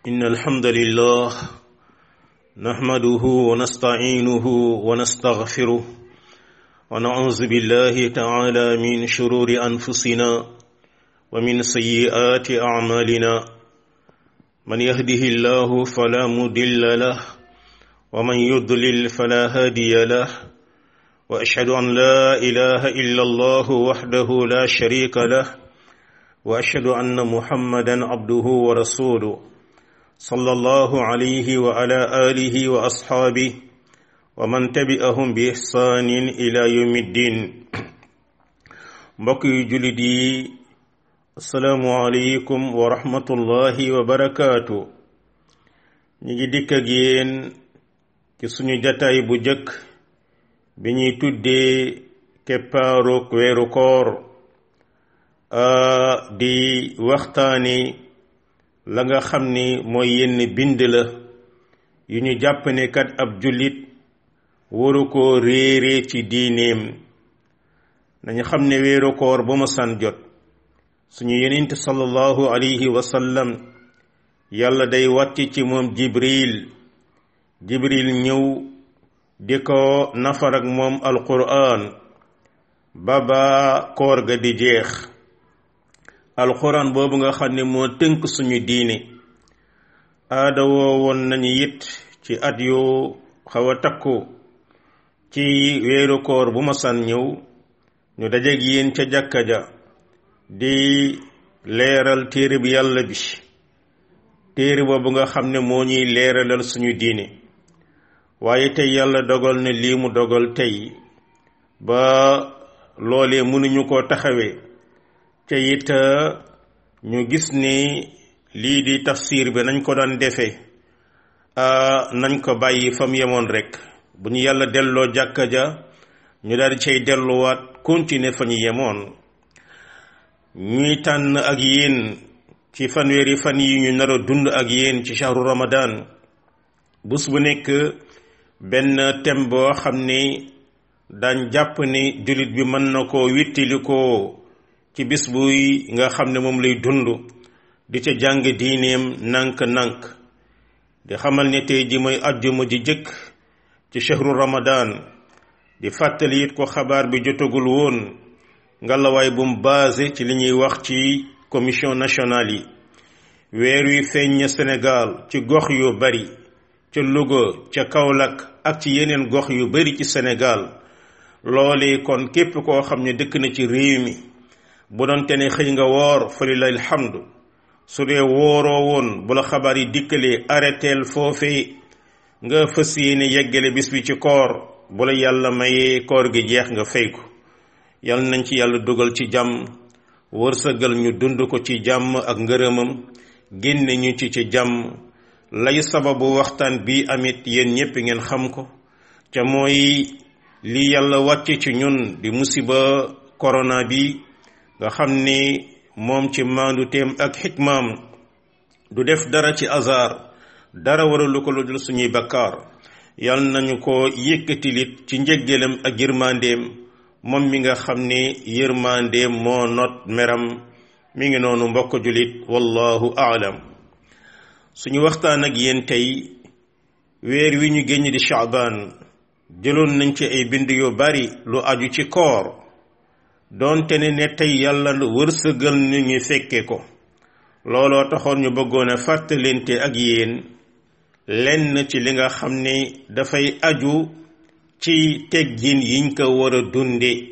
إن الحمد لله نحمده ونستعينه ونستغفره ونعوذ بالله تعالى من شرور أنفسنا ومن سيئات أعمالنا من يهده الله فلا مضل له ومن يضلل فلا هادي له وأشهد أن لا إله إلا الله وحده لا شريك له وأشهد أن محمدا عبده ورسوله صلى الله عليه وعلى آله وأصحابه ومن تبعهم بإحسان إلى يوم الدين mbokk julit yi asalaamu aleykum wa rahmatullahi wa barakaatu ñu ngi dikk ak yéen ci suñu jataay bu jëkk bi ñuy tuddee keppaaroog weeru koor di waxtaani la nga xam ni mooy yenn bind la yu ñu jàpp ne kat ab jullit waru koo réere ci diineem nañu xam ne weeru koor ba ma san jot suñu yenent sallallahu alayhi wa sallam yàlla day wàcc ci moom jibril jibril ñëw di ko nafar ak moom alquran baba koor ga di jeex alquran boobu nga xam ne moo tënk suñu diine aada woo woon nañu it ci at yu xaw a takku ci weeru koor bu ma san ñëw ñu dajeeg yéen ca jàkka ja di leeral téere bi yàlla bi téere boobu nga xam ne moo ñuy leeralal suñu diine waaye tey yàlla dogal na lii mu dogal tey ba loolee mënuñu koo taxawee te it ñu gis ni lii di tafsir bi nañ ko daan defee nañ ko bàyyi fa mu yemoon rek bu ñu yàlla delloo jàkka ja ñu daal di cay delluwaat continuer fa ñu yemoon ñuy tànn ak yéen ci fanweeri fan yi ñu nar a dund ak yéen ci shahru ramadan bés bu nekk benn thème boo xam ni daan jàpp ni jullit bi mën na koo wittili ko ci bis buy nga xam ne moom lay dund di ca jàng diineem nànk-nànk di xamal ne tey ji mooy àjjuma ji jëkk ci shahru ramadan di fàttali it ko xabaar bi jotagul woon ngalawaay bu mu basé ci li ñuy wax ci commission nationale yi weer wi feeñ na Sénégal ci gox yu bari ca Louga ca Kaolack ak ci yeneen gox yu bari ci Sénégal loole kon képp koo xam ne dëkk na ci réew mi bu doon te ne xëy nga woor fa lillahi alhamdu su dee wooroo woon bu la xabaar yi dikkalee arrêteel foofee nga fas yéene yeggale bis bi ci koor bu la yàlla mayee koor gi jeex nga fay ko yal nañ ci yàlla dugal ci jàmm wërsëgal ñu dund ko ci jàmm ak ngërëmam génne ñu ci ci jàmm lay sababu waxtaan bi amit yéen ñépp ngeen xam ko ca mooy li yàlla wàcce ci ñun di musiba corona bi nga xam ni moom ci maandu teem ak xikmaam du def dara ci hasard dara waralu ko lu dul suñuy bakkaar yal nañu ko yëkkatilit ci njëggalam ak yërmandeem moom mi nga xam ne yërmandeem moo not meram mi ngi noonu mbokk julit wallahu aalam suñu waxtaan ak yéen tey weer wi ñu génn di shaabaan jëloon nañ ci ay bind yu bari lu aju ci koor doonte ne ne tey yàlla wërsëgal ñu ñu fekke ko looloo taxoon ñu bëggoon a fàttalente ak yéen lenn ci li nga xam ne dafay aju ci teggin yiñ ko war a dunde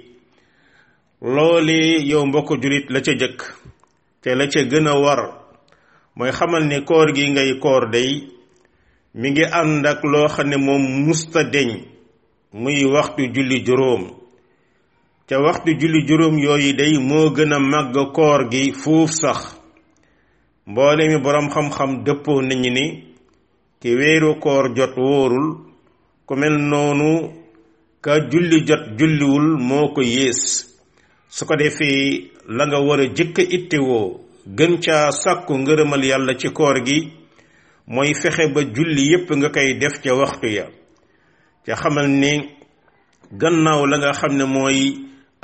loole yow mbokk julit la ca jëkk te la ca gën a war mooy xamal ne koor gi ngay koor day mi ngi ànd ak loo xam ne moom musta deñ muy waxtu julli juróom te waxtu julli juróom yooyu day moo gën a màgg koor gi fuuf sax mboole mi boroom xam-xam dëppoo nañu ni ki weeru koor jot wóorul ku mel noonu ka julli jot julliwul moo ko yées su ko defee la nga war a jëkk a ittewoo gën caa sàkku ngërëmal yàlla ci koor gi mooy fexe ba julli yépp nga koy def ca waxtu ya ca xamal ni gannaaw la nga xam ne mooy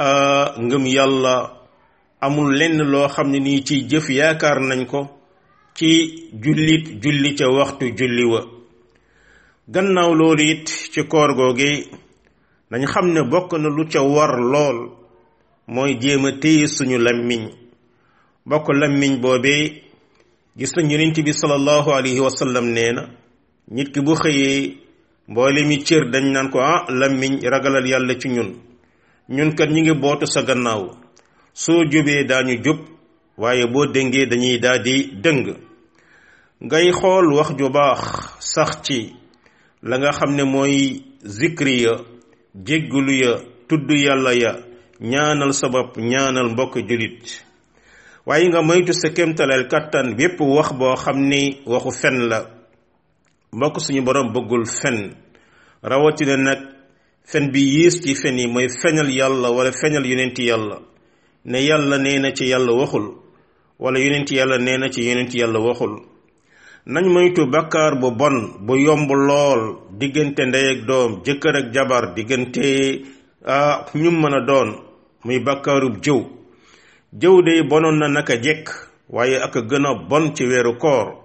ngëm yàlla amul lenn loo xam ne nii ci jëf yaakaar nañ ko ci jullit julli ca waxtu julli wa gannaaw loolu it ci koor googi nañ xam ne bokk na lu ca war lool mooy jéem a téye suñu lammiñ bokk lammiñ boobee gis nañ yonent bi sallallahu alayhi wa sallam nee na nit ki bu xëyee mboole mi cër dañ naan ko ah lammiñ ragalal yàlla ci ñun ñun kat ñi ngi bootu sa gannaaw soo jubee daañu jub waaye boo dëngee dañuy daal di dëng ngay xool wax ju baax sax ci la nga xam ne mooy zikri ya jéggulu ya tudd yàlla ya ñaanal sa bopp ñaanal mbokk julit waaye nga moytu sa kémtaleel kàttan bépp wax boo xam ni waxu fen la mbokk suñu borom bëggul fen rawatina nag fen bi yées ci fen yi mooy feñal yàlla wala feñal yonenti yàlla ne yàlla nee na ci yàlla waxul wala yonenti yàlla nee na ci yonenti yàlla waxul nañ moytu bakkaar bu bon bu yomb lool diggante ndey ak doom jëkkër ak jabar diggante ah ñu mën a doon muy bakkaarub jëw jëw de bonoon na naka jekk waaye ak a gën a bon ci weeru koor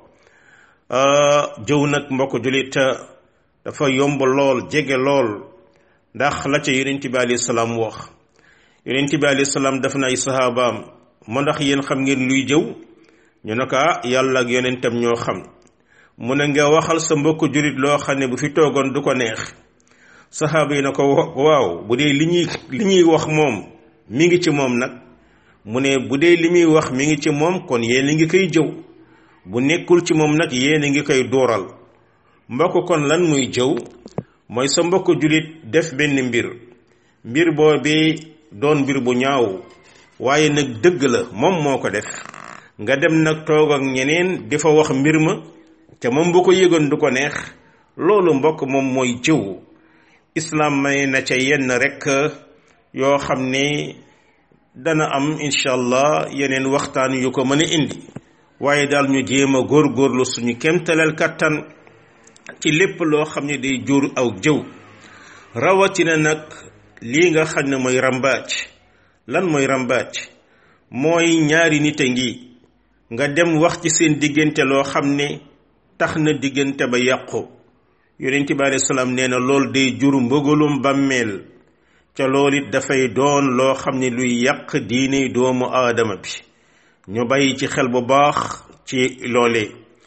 jëw nag mbokk julit dafa yomb lool jege lool ndax la ca yonent bi alayhi salaam wax yonent bi alayhi salaam daf na ay sahabaam mu ndax yéen xam ngeen luy jëw ñu ne ko ah yàlla ak yonentam ñoo xam mu ne nga waxal sa mbokk julit loo xam ne bu fi toogoon du ko neex sahaaba yi na ko waaw bu dee li ñuy li ñuy wax moom mi ngi ci moom nag mu ne bu dee li muy wax mi ngi ci moom kon yéen a ngi koy jëw bu nekkul ci moom nag yéen a ngi koy dooral mbokk kon lan muy jëw mooy sa mbokk julit def benn mbir mbir boobee doon mbir bu ñaaw waaye nag dëgg la moom moo ko def nga dem nag toog ak ñeneen di fa wax mbir ma te moom bu ko yëgoon du ko neex loolu mbokk moom mooy jëw islaam may na ca yenn rekk yoo xam ne dana am incha allah yeneen waxtaan yu ko mën a indi waaye daal ñu jéem a góorgóorlu suñu kemtaleel kattan ci lépp loo xam ne day jur aw jëw rawatina nag lii nga xam ne mooy rambaaj lan mooy rambaaj mooy ñaari nit a ngi nga dem wax ci seen diggante loo xam ne tax na diggante ba yàqu yonent bi alayhi salaam nee na loolu day jur mbëgalum bàmmeel ca loolu it dafay doon loo xam ne luy yàq diine doomu aadama bi ñu bàyyi ci xel bu baax ci loolee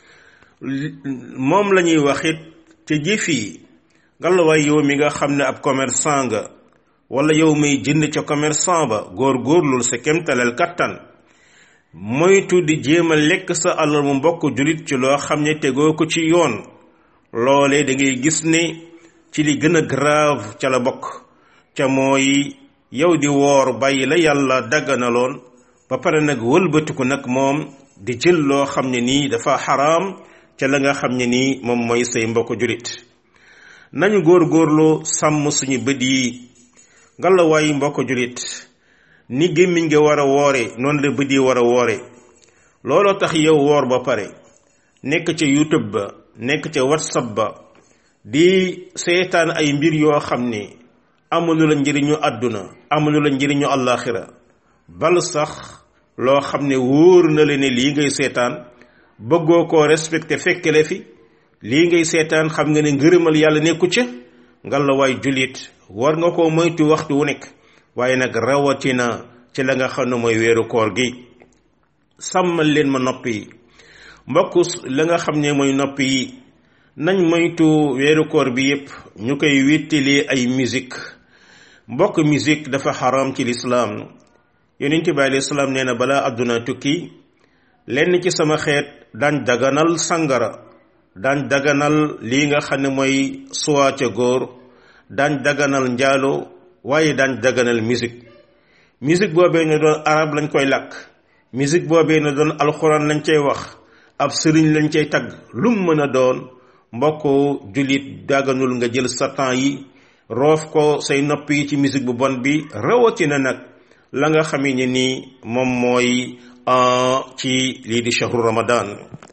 moom la ñuy wax it ca jëf yi ngalawaay yow mi nga xam ne ab commerçant nga wala yow may jënd ca commerçant ba góor góorlul sa kemtaleel kattan moytu di jéem a lekk sa alal mu mbokk julit ci loo xam ne tegoo ko ci yoon loolee da ngay gis ne ci li gën a grave ca la bokk ca mooy yow di woor bàyyi la yàlla dagganaloon ba pare nag wëlbatiku nag moom di jël loo xam ne nii dafa xaraam ca la nga xam ne nii moom mooy say mbokk julit nañu góor-góorlu sàmm suñu bët yi ngalawaay mbokk julit ni gémmiñ nga war a woore noonu la bët yi war a woore looloo tax yow woor ba pare nekk ca youtube ba nekk ca whatsapp ba di seetaan ay mbir yoo xam ne amunu la njëriñu àdduna amunu la njëriñu àllaaxira bal sax loo xam ne wóor na la ne lii ngay seetaan bëggoo koo respecté fekkele fi lii ngay seetaan xam nga ne ngërëmal yàlla nekku ca nga la waay jullit war nga koo moytu waxtu wu nekk waaye nag rawatina ci la nga xam ne mooy weeru koor gi sàmmal leen ma nopp yi mbokk la nga xam ne mooy nopp yi nañ moytu weeru koor bi yépp ñu koy wéttalee ay musique mbokk musique dafa xaram ci lislaam yonent bi alayhi salaam nee na balaa àdduna tukki lenn ci sama xeet daañ daganal sangara daañ daganal lii nga xam ne mooy suwaa ca góor daañ daganal njaalo waaye daañ daganal musique musique boobee ne doon arab lañ koy làkk musique boobee ne doon alxuraan lañ cay wax ab sëriñ lañ cay tagg lum mën a doon mbokk jullit daganul nga jël sa temps yi roof ko say nopp yi ci musique bu bon bi rawatina nag la nga xamee ne nii moom mooy ci lii di shahru ramadan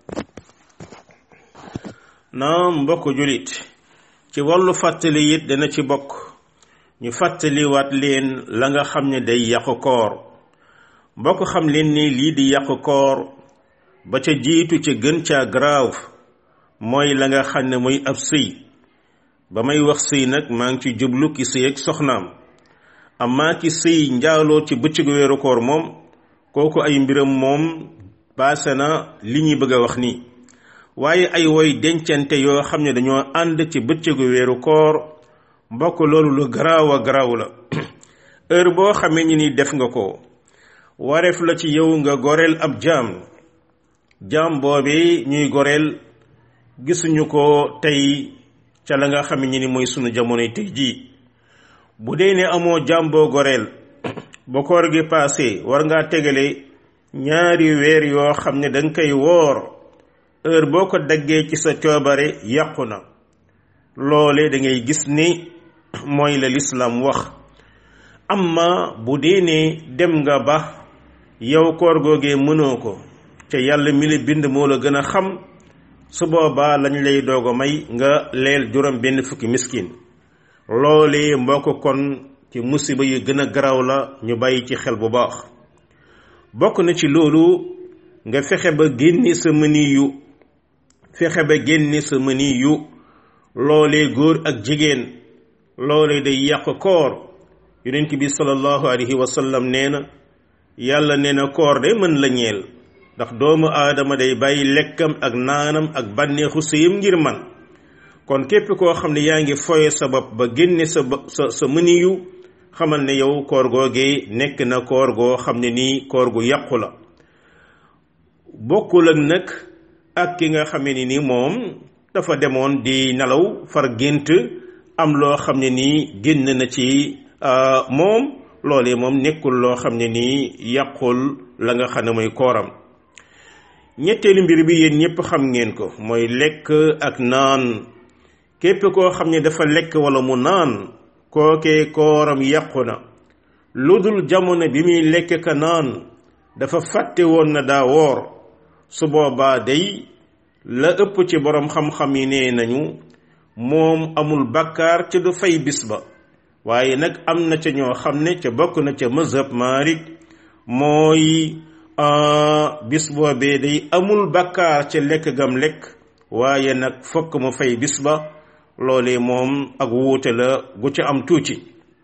naam mbokk jullit ci wàllu fàttali it dana ci bokk ñu fàttaliwaat leen la nga xam ne day yàqu koor mbokk xam leen ni lii di yàqu koor ba ca jiitu ca gën caa grave mooy la nga xam ne mooy ab sëy ba may wax sëy nag maa ngi ci jublu ki sëy ak soxnaam amaa ki sëy njaaloo ci bëccëgu weeru koor moom kooku ay mbiram moom paase na li ñuy bëgg a wax nii waaye ay woy dencante yoo xam ne dañoo ànd ci bëccëgu weeru koor mbokk loolu lu garaaw a garaaw la heure boo xamee ñi ni def nga ko wareef la ci yow nga goreel ab jaam jaam boobi ñuy goreel gisuñu ko tey ca la nga xam ne ni mooy sunu jamonoy tey jii bu dee ne amoo jaam boo goreel ba koor gi paase war ngaa tegale ñaari weer yoo xam ne danga koy woor heure boo ko daggee ci sa coobare yàqu na loole da ngay gis ni mooy la lislaam wax amma bu dee ne dem nga ba yow koor googee mënoo ko te yàlla mi la bind moo la gën a xam su boobaa lañ lay doog a may nga leel juróom benn fukki miskin loolee mbokk kon ci musiba yu gën a garaw la ñu bàyyi ci xel bu baax bokk na ci loolu nga fexe ba génne sa mëni yu fexe ba génne sa mëni yu loolee góor ak jigéen loolee day yàq koor yonent bi sallallahu alayhi wa sallam nee na yàlla nee na koor de mën la ñeel ndax doomu aadama day bàyyi lekkam ak naanam ak bànneexu sëyam ngir man kon képp koo xam ne yaa ngi foye sa bopp ba génne sa sa sa mëniyu xamal ne yow koor googee nekk na koor goo xam ne nii koor gu yàqu la bokkul ak nag ak ki nga xam ne ni moom dafa demoon di nelaw far gént am loo xam ne nii génn na ci moom loolee moom nekkul loo xam ne nii yàqul la nga xam ne mooy kooram ñetteelu mbir bi yéen ñëpp xam ngeen ko mooy lekk ak naan képp koo xam ne dafa lekk wala mu naan kookee kooram yàqu na lu dul jamono bi muy lekk ka naan dafa fàtte woon na daa woor su boobaa day la ëpp ci boroom xam-xam yi nee nañu moom amul bakkaar ca du fay bis ba waaye nag am na ca ñoo xam ne ca bokk na ca mazhab Maalik mooy bis boobee day amul bakkaar ca lekk gam lekk waaye nag fokk mu fay bis ba loolee moom ak wuute la gu ca am tuuti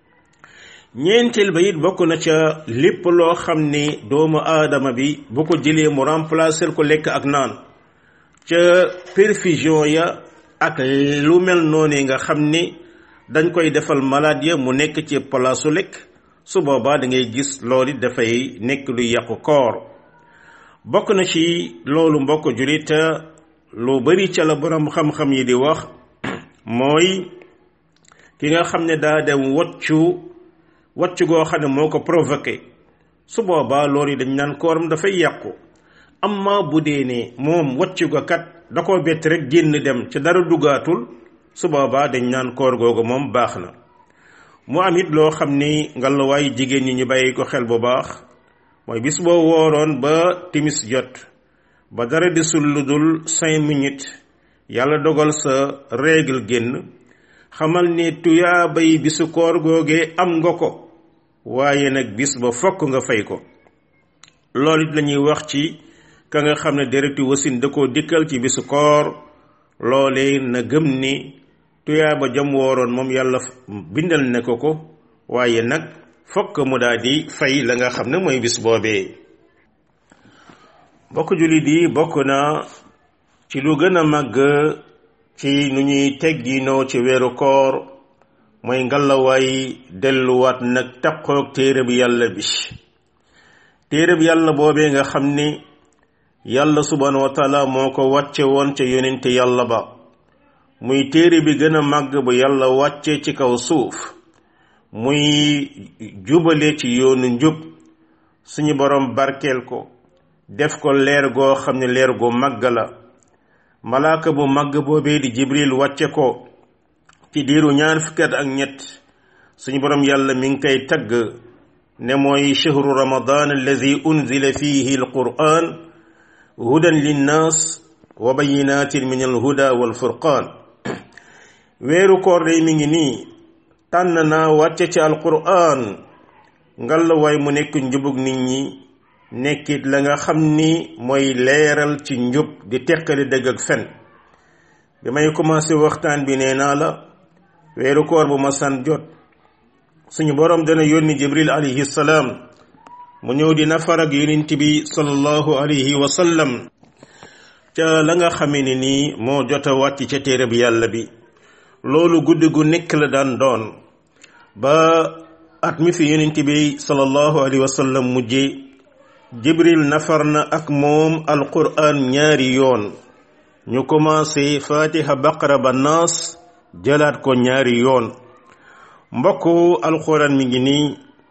ñeenteel ba it bokk na ca lépp loo xam ne doomu aadama bi bu ko jëlee mu remplacer ko lekk ak naan ca perfusion ya ak lu mel noonu nga xam ni dañ koy defal malade ya mu nekk ci palaasu lekk su boobaa da ngay gis loolu dafay nekk lu yàqu koor bokk na ci loolu mbokk julit lu bari ca la borom xam-xam yi di wax mooy ki nga xam ne daa dem waccu waccu goo xam ne moo ko provoqué su boobaa loolu dañ naan kooram dafay yàqu amma bu dee ne moom waccu ga kat da koo bett rek génn dem ci dara dugaatul su boobaa dañ naan koor googu moom baax na mu am it loo xam ni ngallaawaay jigéen ñi ñu bàyyi ko xel bu baax mooy bis boo wooroon ba timis jot ba dara desul lu dul cinq minutes yàlla dogal sa règle génn xamal ni tuyaa bay bisu koor googee am nga ko waaye nag bis ba fokk nga fay ko loolu it la ñuy wax ci ka nga xam ne deretu wasin da koo dikkal ci bisu koor loolee na gëm ni tuyaa ba jam wooroon moom yàlla bindal ne ko ko waaye nag fokk mu daal di fay la nga xam ne mooy bis boobee bokk jullit yi bokk na ci lu gën a màgg ci nu ñuy tegginoo ci weeru koor mooy ngalawaay delluwaat nag taqoog téere bi yàlla bi téere bi yàlla boobee nga xam ni yàlla subhanahu wa taala moo ko wàcce woon ca yonente yàlla ba muy téere bi gën a màgg bu yàlla wàcce ci kaw suuf muy jubale ci yoonu njub suñu borom barkeel ko def ko leer goo xam ne leer gu màgg la malaaka bu màgg boobee di jibril wàcce ko ci diiru ñaar fukki at ak ñett suñu borom yàlla mi ngi koy tagg ne mooy chahru ramadan alladi unzila fihi alquran hudan linnas wa bayinatin min alhuda walfurqan weeru koor day mi ngi nii tànn naa wàcce ci alquran ngal waay mu nekk njubug nit ñi nekkit la nga xam ni mooy leeral ci njub di teqali dëgg ak fen bi may commencé waxtaan bi nee naa la weeru koor bu ma san jot suñu boroom dana yónni jibril alayhi salaam mu ñëw di nafar ak yonent bi sallallahu alayhi wa sallam ca la nga xamee ne nii moo jot a wàcc ca téere bi yàlla bi loolu guddi gu nekk la daan doon ba at mi fi yonent bi sallallahu alayhi wa sallam mujje jibril nafar na ak moom alquran ñaari yoon ñu commencé fatiha baqara ba naas jëlaat ko ñaari yoon mbokku alquran mi ngi nii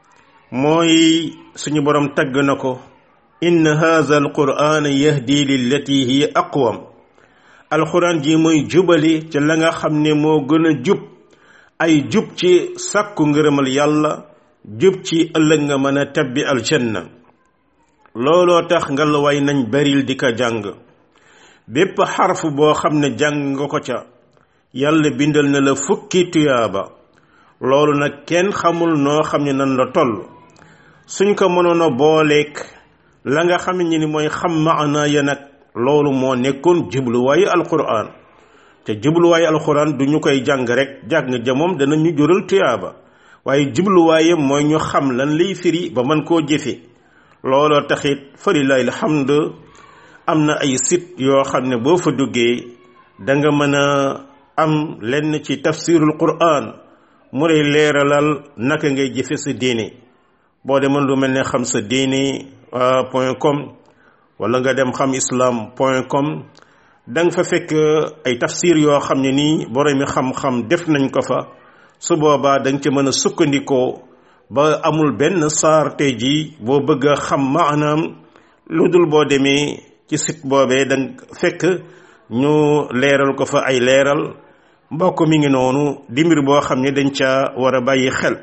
mooy suñu borom tagg na ko inna haza alquran yahdi lillati hiya aqwam alquran ji mooy jubali ca la nga xam ne moo gën a jub ay jub ci sàkku ngërëmal yàlla jub ci ëllëg nga mën a tabbi aljanna looloo tax nga la way nañ baril di ko jàng bépp xarf boo xam ne jàng nga ko ca yàlla bindal na la fukki tuyaaba loolu nag kenn xamul noo xam ne nan la toll suñ ko mënoon a booleek la nga xam ne ni mooy xam maana ya nag loolu moo nekkoon jubluwaayu alquran te jubluwaayu alquran du ñu koy jàng rek jàng ja moom dana ñu jural tuyaaba waaye jubluwaayam mooy ñu xam lan lay firi ba mën koo jëfe looloo taxit falilahi alhamd am na ay site yoo xam ne boo fa duggee da nga mën a am lenn ci tafsirul quran mu lay leeralal naka ngay jëfe sa diine boo demoon lu mel ne xam sa diine point com wala nga dem xam islam point com da nga fa fekk ay tafsir yoo xam ne nii boromi xam-xam def nañ ko fa su boobaa da nga ci mën a sukkandikoo ba amul benn saar tey jii boo bëgg a xam maanaam lu dul boo demee ci site boobee da nga fekk ñu leeral ko fa ay leeral mbokk mi ngi noonu di mbir boo xam ne dañ ca war a bàyyi xel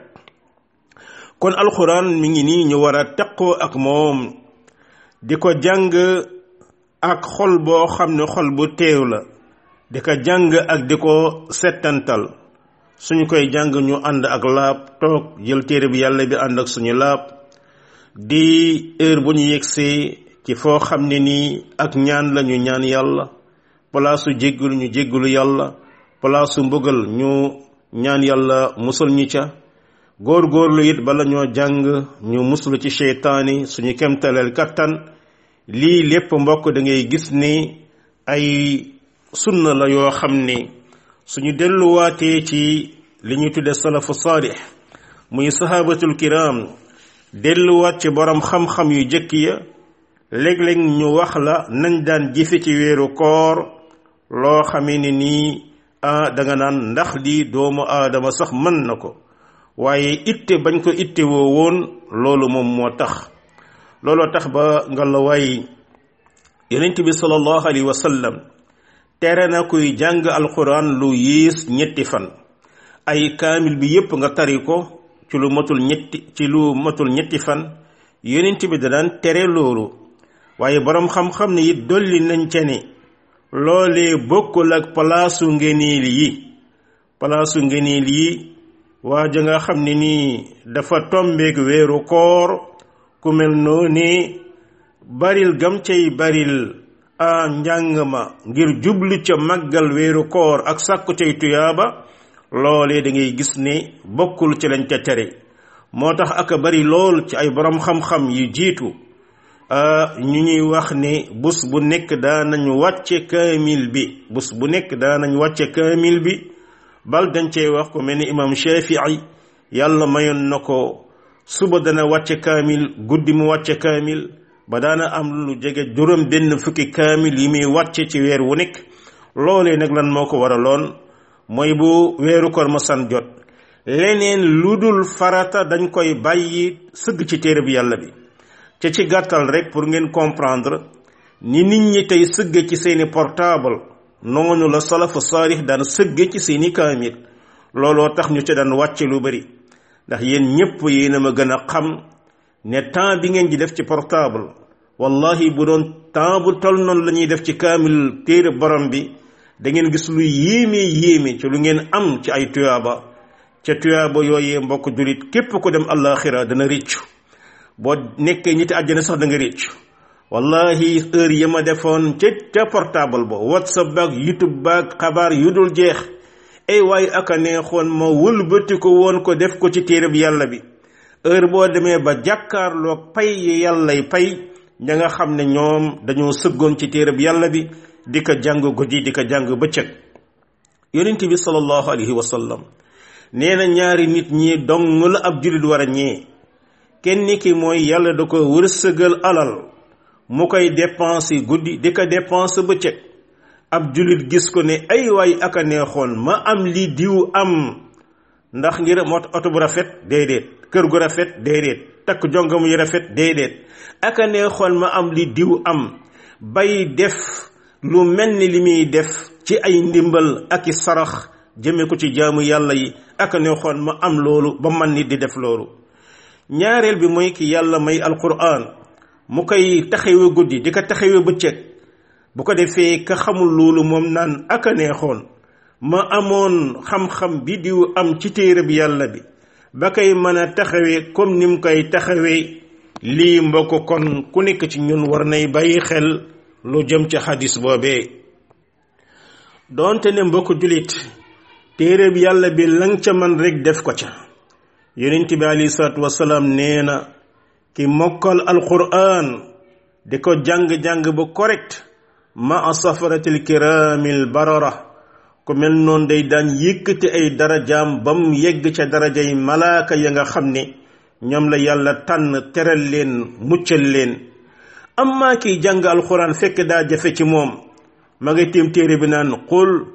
kon alxuraan mi ngi nii ñu war a taqoo ak moom di ko jàng ak xol boo xam ne xol bu teew la di ko jàng ak di ko settantal suñu koy jàng ñu ànd ak laab toog jël téere bi yàlla bi ànd ak suñu laab di heure bu ñu yegsee ci foo xam ne nii ak ñaan la ñu ñaan yàlla palaasu jéggalu ñu jéggalu yàlla palaasu mbugal ñu ñaan yàlla musal ñu ca góor-góorlu it bala ñoo jàng ñu muslu ci seytaani suñu kemtaleel kattan lii lépp mbokk da ngay gis ni ay sunna la yoo xam ne suñu delluwaatee ci li ñuy tudde salafu saalix muy sahabatul kiram delluwaat ci borom xam-xam yu jëkk ya léeg-léeg ñu wax la nañ daan jëfe ci weeru koor loo xamee ne nii ah da nga naan ndax lii doomu aadama sax mën na ko waaye itte bañ ko itte woo woon loolu moom moo tax looloo tax ba nga la waay yonent bi sallallahu alayhi wa sallam tere na kuy jàng alquran lu yées ñetti fan ay kaamil bi yépp nga tari ko ci lu matul ñetti ci lu matul ñetti fan yonent bi da daan tere loolu waaye boroom xam-xam ne it dolli nañ ca ne loolee bokkul ak palaasu ngeniil yi palaasu ngeniil yi waa ja nga xam ne nii dafa tombeek weeru koor ku mel noonu baril gam cay baril a njàng ma ngir jublu ca màggal weeru koor ak sàkku cay tuyaaba loolee da ngay gis ne bokkul ci lañ ca tere moo tax aka bari lool ci ay borom xam-xam yu jiitu ñu ñuy wax ne bés bu nekk daanañ wàcce kaamil bi bés bu nekk daanañ wàcce kaamil bi bal dañ cey wax ko mel ni imam Shafii yàlla mayoon na ko suba dana wàcce kaamil guddi mu wàcce kaamil ba daana am lu jege juróom benn fukki kaamil yi muy wàcce ci weer wu nekk loolee nag lan moo ko waraloon mooy bu weeru koor ma san jot leneen lu dul farata dañ koy bàyyi sëgg ci téere bi yàlla bi te ci gàttal rek pour ngeen comprendre ni nit ñi tey sëgg ci seeni portable noonu la salafu saalix daan sëgg ci seeni kaamil looloo tax ñu ci daan wàcce lu bari ndax yéen ñépp yéen a ma gën a xam ne temps bi ngeen di def ci portable wallahi bu doon temps bu tol noonu la ñuy def ci kaamil téere borom bi da ngeen gis lu yéeme yéeme ci lu ngeen am ci ay tuyaaba ca tuyaaba yooyee mbokk julit képp ko dem àllaaxira dana rëccu boo nekkee ñitti àjjana sax da nga réccu wallahi heure yi ma defoon ca ca portable ba whatsapp baag youtube baag xabaar yu dul jeex ay waaye aka neexoon ma wëlbati ko woon ko def ko ci téere bi yàlla bi heure boo demee ba jàkkaarloog pay yi yàllay pay ña nga xam ne ñoom dañoo sëggoon ci téere bi yàlla bi di ko jàng guddi di ko jàng bëccëg yonent bi sallallahu alayhi wa sallam nee na ñaari nit ñi dong la ab jullit war a ñee kenn ki mooy yàlla da ko wërsëgal alal mu koy dépense guddi di ko dépense bëccëg ab jullit gis ko ne ay waay aka neexoon ma am li diw am ndax ngir mot oto bu rafet déedéet kër gu rafet déedéet takk jongam yu rafet déedéet aka neexoon ma am li diw am bay def lu mel ni li muy def ci ay ndimbal ak i sarax jëme ko ci jaamu yàlla yi aka neexoon ma am loolu ba man nit di def loolu ñaareel bi mooy ki yàlla may alquran mu koy taxawe guddi di ko taxawe bëccëg bu ko defee ka xamul loolu moom naan aka neexoon ma amoon xam-xam bi diw am ci téere bi yàlla bi ba koy mën a taxawee comme ni mu koy taxawee lii mbokk kon ku nekk ci ñun war nay bàyyi xel lu jëm ci xadis boobee doonte ne mbokk julit téere bi yàlla bi lang ca man rek def ko ca yonent bi alayhi salaatu wasalaam nee na ki mokkal alquran di ko jàng-jàng bu correct ma a safaratil kiramil barara ku mel noonu day daan yëkkati ay darajaam ba mu yegg ca darajay malaaka ya nga xam ne ñoom la yàlla tànn teral leen muccal leen amma kiy jàng alxuraan fekk daa jafe ci moom ma ngay tiim téere bi naan qul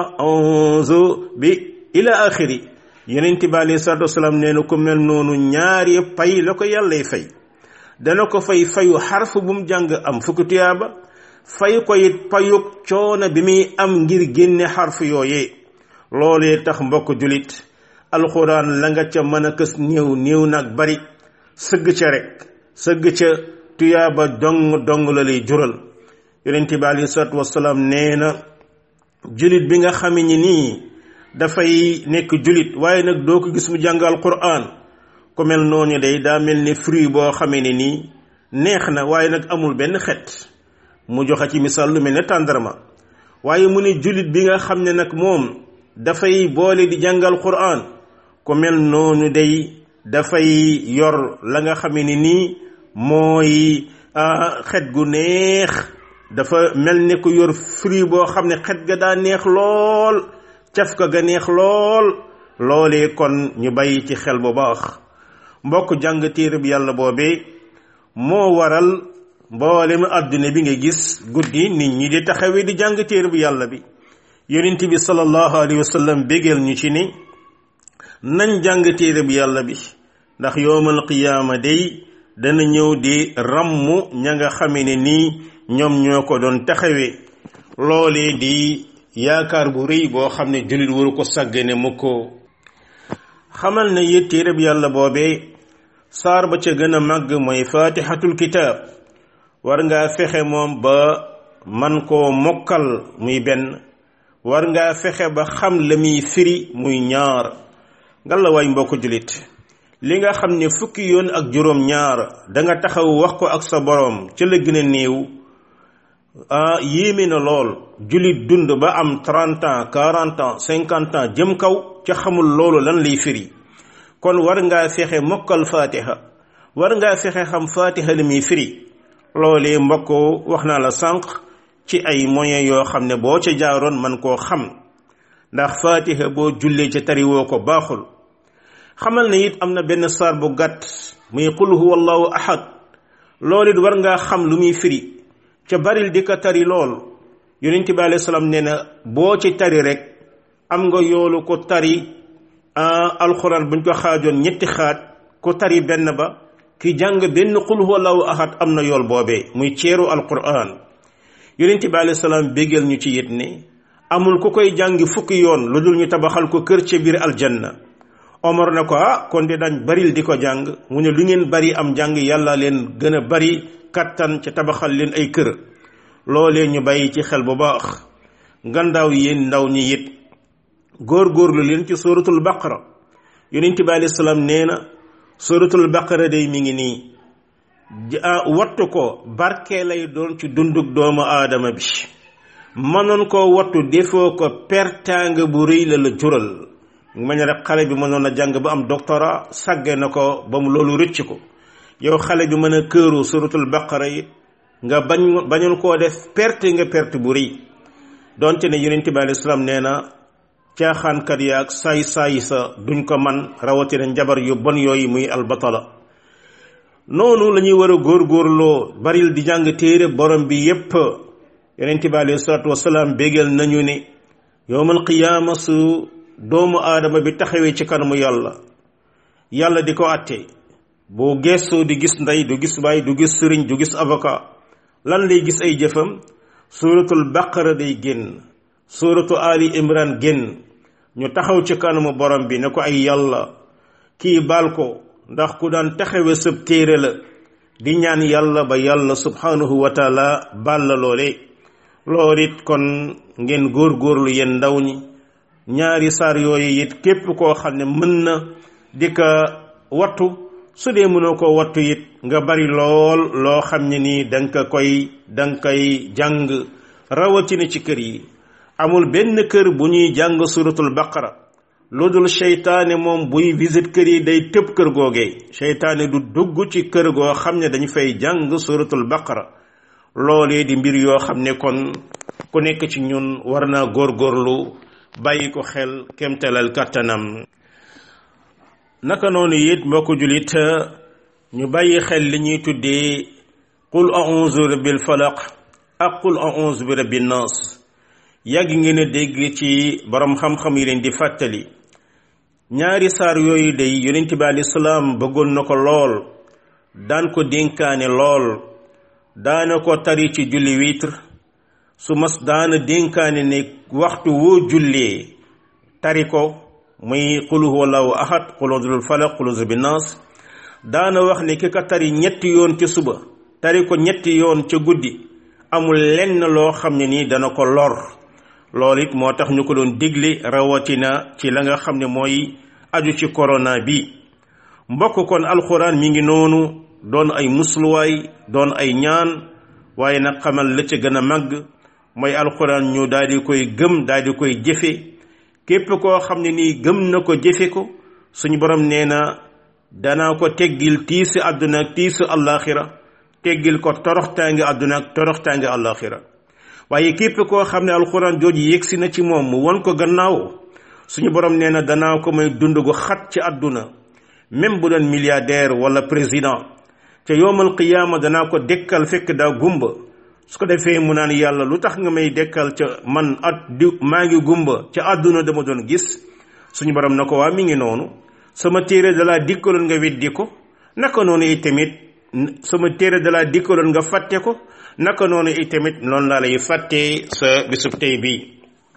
a'udhu bi ila axiri yonent bi alayhi salaatu wasalaam nee na ku mel noonu ñaari pay la ko yàllay fay dana ko fay fayu xarf bu mu jàng am fukki tuyaaba fay ko it payug coono bi muy am ngir génne xarf yooyee loolee tax mbokk julit alxuraan la nga ca mën a kës néew néew nag bari sëgg ca rek sëgg ca tuyaaba dong dong la lay jural yonent bi alayhi salaatu wasalaam nee na julit bi nga xame ni nii dafay nekk julit waaye nag doo ko gis mu jàng alquran ku mel noonu day daa mel ni fruit boo xamee ne nii neex na waaye nag amul benn xet mu joxe ci misaal lu mel ne tàndarma waaye mu ne julit bi nga xam ne nag moom dafay boole di jàngal quran ku mel noonu day dafay yor la nga xamee ne nii mooy xet gu neex dafa mel ne ku yor fruit boo xam ne xet ga daa neex lool caf ka ga neex lool loolee kon ñu bàyyi ci xel bu baax mbokk jàng téere bi yàlla boobee moo waral mboolem àdduna bi nga gis guddi nit ñi di taxawee di jàng téere bi yàlla bi yonent bi sallallahu alayhi wa sallam bégal ñu ci ni nañ jàng téere bi yàlla bi ndax yowmal qiyaama day dana ñëw di ràmm ña nga xame ne nii ñoom ñoo ko doon taxawee loolee di yaakaar bu rëy boo xam ne jullit waru ko sàggane mu ko xamal ne it téere bi yàlla boobee saar ba ca gën a màgg mooy faatixatul kitaab war ngaa fexe moom ba man koo mokkal muy benn war ngaa fexe ba xam la muy firi muy ñaar ngalla waay mbokk jullit li nga xam ne fukki yoon ak juróom ñaar da nga taxaw wax ko ak sa boroom ca la gën a néew ah yéeme na lool jullit dund ba am trente ans quarante ans cinquante ans jëm kaw ca xamul loolu lan lay firi kon war ngaa fexe mokkal fatiha war ngaa fexe xam fatiha li muy firi loolee mbokk wax naa la sànq ci ay moyens yoo xam ne boo ca jaaroon man koo xam ndax fatiha boo jullee ca tariwoo ko baaxul xamal ne it am na benn saar bu gàtt muy qul huwa allahu ahad loolu it war ngaa xam lu muy firi ca baril di ko tari lool yonent bi alayhi salaam nee na boo ci tari rek am nga yoolu ko tari alxuraan buñ ko xaajoon ñetti xaaj ko tari benn ba ki jàng benn qul huwa allahu ahad am na yool boobee muy ceeru alquran yonent bi alayhi salaam béggal ñu ci yit ne amul ku koy jàngi fukki yoon lu dul ñu tabaxal ko kër ca biir aljanna omar na ko ah kon de dañ baril di ko jàng mu ne lu ngeen bari am jàng yàlla leen gën a bari kattan ca tabaxal leen ay kër loolee ñu bàyyi ci xel bu baax ngandaaw yéen ndaw ñi it góor-góorlu leen ci suratul baqara yonent bi alayhi salaam nee na suratul baqara day mi ngi nii wattu ko barke lay doon ci dundug doomu aadama bi mënoon koo wattu defoo ko pertaanga bu rëy la la jural ma ne rek xale bi mënoon a jàng ba am doctorat sàgge na ko ba mu loolu rëcc ko yow xale bi mën a këru suratul baqara it nga bañ bañoon koo def perte nga perte bu rëy donte ne yonent bi alei salaam nee na caaxaankat ya ak saay saay sa duñ ko man rawatina njabar yu bon yooyu muy albatala noonu la ñuy war a góorgóorloo baril di jàng téere borom bi yépp yonent bi alei salatu wasalaam bégal nañu ne yowmal qiyaama su doomu aadama bi taxawee ci kanamu yàlla yàlla di ko àtte boo gestoo di gis ndey du gis baay du gis sëriñ du gis avocat lan lay gis ay jëfam suratul baqara day génn suratu ali imran génn ñu taxaw ci kanamu borom bi ne ko ay yàlla kii baal ko ndax ku daan taxawe sëb téere la di ñaan yàlla ba yàlla subhanahu wa taala baal la loole loolu it kon ngeen góorgóorlu yéen ndaw ñi ñaari saar yooyu it képp koo xam ne mën na di ko wattu su dee mënoo ko wattu it nga bari lool loo xam ne nii danga koy danga koy jàng rawatina ci kër yi amul benn kër bu ñuy jàng suratul baqara lu dul seytaane moom buy visite kër yi day tëb kër googee seytaane du dugg ci kër goo xam ne dañu fay jàng suratul baqara loolee di mbir yoo xam ne kon ku nekk ci ñun war naa góorgóorlu bàyyi ko xel kemtalal kàttanam naka noonu it mbokk julit ñu bàyyi xel li ñuy tuddee qul a'udhu bil falaq ak qul a'udhu bi rabbin nas yàgg ngeen a dégg ci borom xam-xam yi leen di fàttali ñaari saar yooyu day yonent bi alayhi salaam bëggoon na ko lool daan ko dénkaane lool daana ko tari ci julli witre su mas daana dénkaane ne waxtu woo jullee tari ko muy qul huwallahu ahad qul udul falaq qul uzu bin nas daana wax ne ki ka tari ñetti yoon ci suba tari ko ñetti yoon ca guddi amul lenn loo xam ne nii dana ko lor loolu it moo tax ñu ko doon digle rawatina ci la nga xam ne mooy aju ci corona bi mbokk kon alxuraan mi ngi noonu doon ay musluwaay doon ay ñaan waaye nag xamal la ca gën a màgg mooy alxuraan ñu daal di koy gëm daal di koy jëfe képp koo xam ne nii gëm na ko jëfe ko suñu borom nee na danaa ko teggil tiisi àdduna ak tiisi àllaaxira teggil ko toroxtaange àdduna ak toroxtaange àllaaxira waaye képp koo xam ne alxuraan jooju yegsi na ci moom mu won ko gannaaw suñu borom nee na danaa ko may dund gu xat ci àdduna même bu doon milliardaire wala président ca yowmal qiyaama danaa ko dekkal fekk daa gumba su ko defee mu naan yàlla lu tax nga may dekkal ca man at di maa ngi gumba ca àdduna dama doon gis suñu borom na ko waa mi ngi noonu sama téere dalaa dikkaloon nga weddi ko naka noonu itamit sama téere dalaa dikkaloon nga fàtte ko naka noonu itamit noonu laa lay fàttee sa bisub tey bi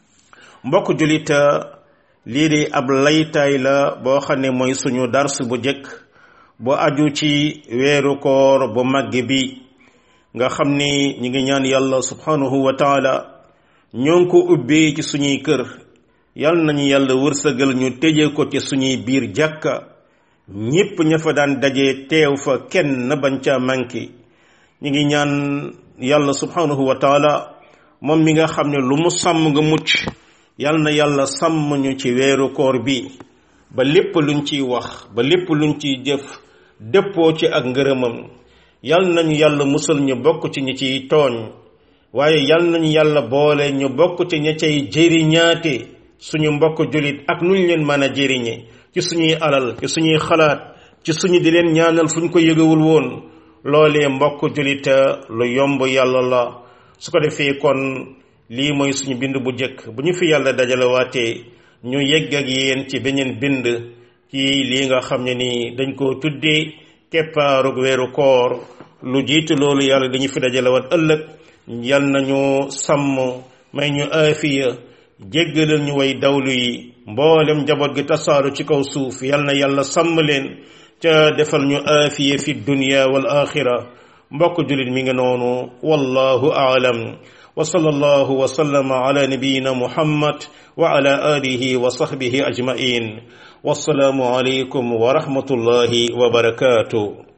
mbokk julit lii de ab laytaay la boo xam ne mooy suñu dars bu jëkk bu aju ci weeru koor bu màgg bi nga xam ni ñi ngi ñaan yàlla subhanahu wa taala ñoo ngi ko ubbee ci suñuy kër yal nañu yàlla wërsëgal ñu tëje ko ci suñuy biir jàkka ñépp ña fa daan daje teew fa kenn bañ ca manqué ñi ngi ñaan yàlla subhanahu wa taala moom mi nga xam ne lu mu sàmm nga mucc yal na yàlla sàmm ñu ci weeru koor bi ba lépp luñ ciy wax ba lépp luñ ciy jëf dëppoo ci ak ngërëmam yal nañu yàlla musal ñu bokk ci ñi ciy tooñ waaye yal nañu yàlla boole ñu bokk ci ña cay jëriñaate suñu mbokk julit ak nuñ leen mën a jëriñe ci suñuy alal ci suñuy xalaat ci suñu di leen ñaanal fu ñu ko yëgewul woon loolee mbokk julit lu yomb yàlla la su ko defee kon lii mooy suñu bind bu jëkk bu ñu fi yàlla dajalewaatee ñu yegg ak yéen ci beneen bind ci lii nga xam ne ni dañ ko tuddee keppaarug weeru koor lu jiitu loolu yàlla dañu fi dajalewaat ëllëg yal nañu sàmm may ñu aafiya jéggalal ñu way dawlu yi mboolem njaboot gi tasaaru ci kaw suuf yal na yàlla sàmm leen ca defal ñu aafiya fi dunya wal axira mbokk julit mi ngi noonu wallahu aalam wa sallallahu wa sallama ala nabiyina muhammad wa ala alihi wa sahbihi ajmain wassalaamu alaykum wa rahmatullahi wa barakatuh